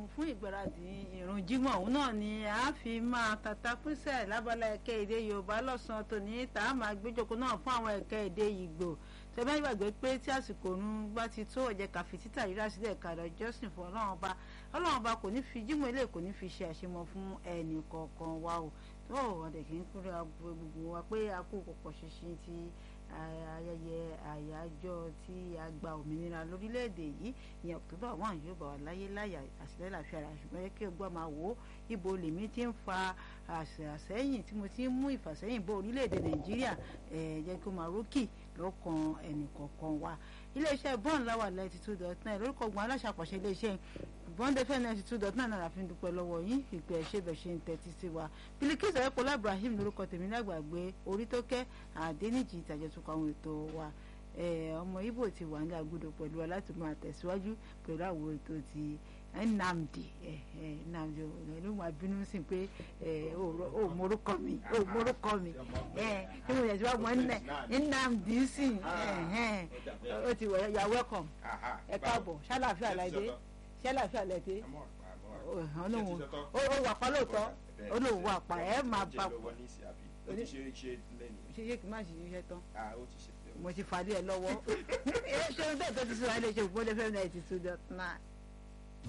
fún ìgbáradì ìrun jímọ̀ òun náà ni a fi máa tata pínṣẹ̀ lábala ẹ̀kẹ́ èdè yorùbá lọ́sàn-án tòní tá a máa gbéjókòó náà fún àwọn ẹ̀kẹ́ èdè ìgbò tẹ́lẹ̀ gbàgbé pé tí àsìkò òun bá ti tó ọ̀jẹ̀ kàfi títà rírà sílẹ̀ kàdà jọ́sìn fún ọlọ́run ọba ọlọ́run ọba kò ní fi jímọ̀ ilé kò ní fi ṣe àṣemọ fún ẹnì kọ̀ọ̀kan wa o tó ọ̀dẹ̀ kì í kúrẹ́ gbogbo wa pé a kó pọ̀pọ̀ ṣinṣin ti ayẹyẹ àyájọ́ tí a gba òmìnira lórílẹ̀‐èdè yìí ìyẹn october one yóò bá wa láyé láyà àṣìlẹ́ làfíà rà ṣùgbọ́n yẹ kí o gbọ́ máa wò ó ibo lèmi ti ń fa àṣẹyìn tí mo ti ń mú ìfàsẹ́yìn bó orílẹ̀‐èdè nàìjíríà jẹ́ kí o máa rókì lọ́kàn ẹnìkọ̀ọ̀kan wa iléeṣẹ́ bọ́ọ̀n láwà ninety two dot nine lórúkọ gbọ́n aláṣàpàṣẹ iléeṣẹ́ bọ́ńdẹ́fẹ́ ninety two dot nine náírà fi ń dúpẹ́ lọ́wọ́ yín ìpè ẹ̀ṣẹ́ bẹ̀ ṣe ń tẹ́tí sí wa Bilikisu ẹ̀kọ́lá Ibrahim lórúkọ tèmi lágbàgbé orí tó kẹ́ àdéníjì ìtàjẹ̀tùkọ̀ àwọn ètò wa ọmọ Ìgbò ti wà ní agudo pẹ̀lú wa láti máa tẹ̀síwájú pẹ̀lú àwọn ètò ti Nnamdi Nnamdi ló máa bínú sí pé ó morúkọ mi ó morúkọ mi kí mo yẹ ti wá mọ Nnamdi sí ó ti wọ you are welcome ẹ káàbọ̀ ṣàlàfíà láìdé ṣàlàfíà láìdé ó wà pa lóòótọ́ ó lóun wà pa ẹ máa bá ṣe yé kí n má ṣe iṣẹ́ tán mo ti fàdí ẹ lọ́wọ́ ẹ ṣe ń bẹ́ẹ̀ tó ti sọ ẹ lè ṣe òpó lẹ́fẹ̀ẹ́ náà ti two dot nine.